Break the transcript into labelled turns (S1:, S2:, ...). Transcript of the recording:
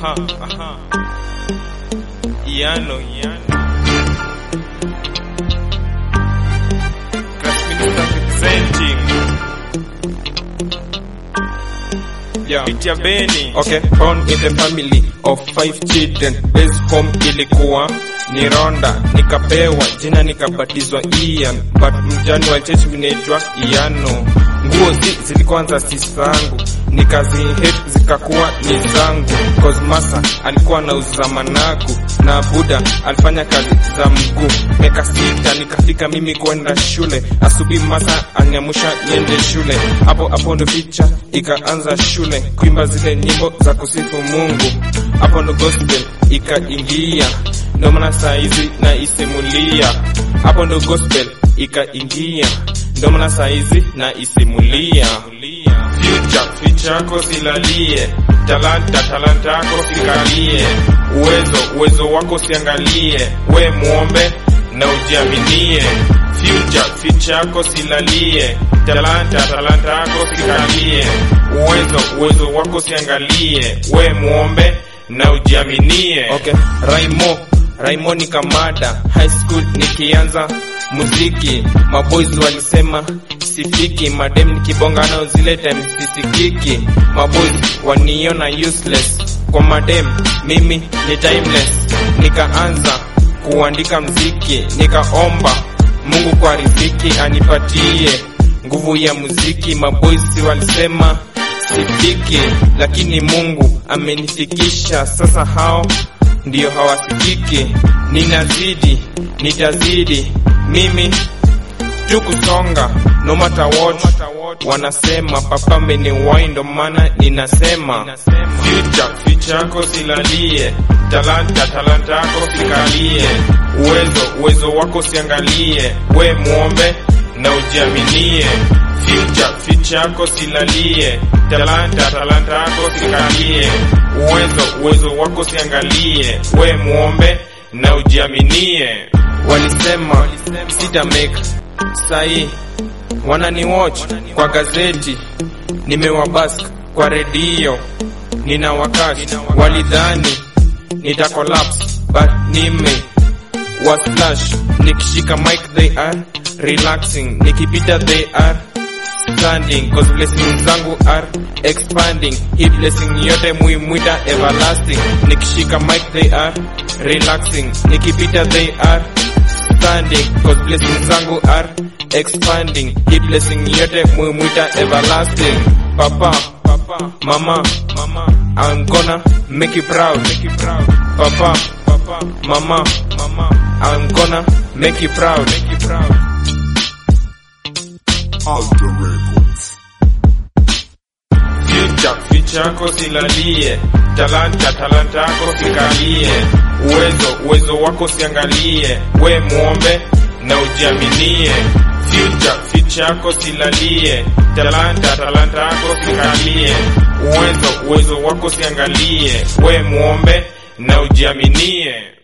S1: aha, aha. Iano, Iano. Class Minister representing. Yeah. Pitia Beni.
S2: Okay, born in the family of five children. Base home ilikuwa ni Ronda, nikapewa jina nikabatizwa Ian, but mjani wa church vinaitwa Iano. Nguo zi zilikuanza si zangu, nikazi hate zikakuwa ni zangu, cause masa alikuwa anauza managu na Buda alifanya kazi za mguu. Miaka sita nikafika mimi kwenda shule, asubuhi masa aniamusha niende shule, hapo hapo ndo picha ikaanza shule, kuimba zile nyimbo za kusifu Mungu, hapo ndo gospel ikaingia, ndo maana saa hizi naisimulia, hapo ndo gospel ikaingia, ndo maana saa hizi naisimulia. Future, future yako silalie, talanta, talanta yako sikalie, uwezo, uwezo wako siangalie, we muombe na ujiaminie. Future, future yako silalie, talanta, talanta yako sikalie, uwezo, uwezo wako siangalie, we muombe na ujiaminie. Okay, Raimo, Raimo ni kamada, high school nikianza muziki, maboys walisema sifiki, madem nikibonga nao zile time sisikiki, maboys waniona useless, kwa madem mimi ni timeless, nikaanza kuandika mziki, nikaomba Mungu kwa riziki anipatie nguvu ya muziki, maboys walisema sifiki, lakini Mungu amenifikisha sasa, hao ndio hawasikiki, ninazidi, nitazidi mimi tu kusonga no matter what wanasema papa ameniwai ndo maana ninasema future future yako silalie talanta talanta yako sikalie uwezo uwezo wako siangalie we muombe na ujiaminie future future yako silalie talanta talanta yako sikalie uwezo uwezo wako siangalie we muombe na ujiaminie walisema sita make sahi wanani watch kwa gazeti nimewabask kwa redio nina wakati walidhani nita collapse but nime was flash nikishika mic they are relaxing nikipita they are standing cause blessings zangu are expanding hii blessing yote muimwita everlasting nikishika mic they are relaxing nikipita they are standing cause blessings zangu are expanding hii blessing yote muimwita everlasting papa papa mama mama I'm gonna make you proud make you proud papa papa mama mama I'm gonna make you proud make you proud
S3: Alter Records.
S2: future future yako silalie talanta talanta yako sikalie uwezo uwezo wako siangalie we muombe na ujiaminie future future yako silalie talanta talanta yako sikalie uwezo uwezo wako siangalie we muombe na ujiaminie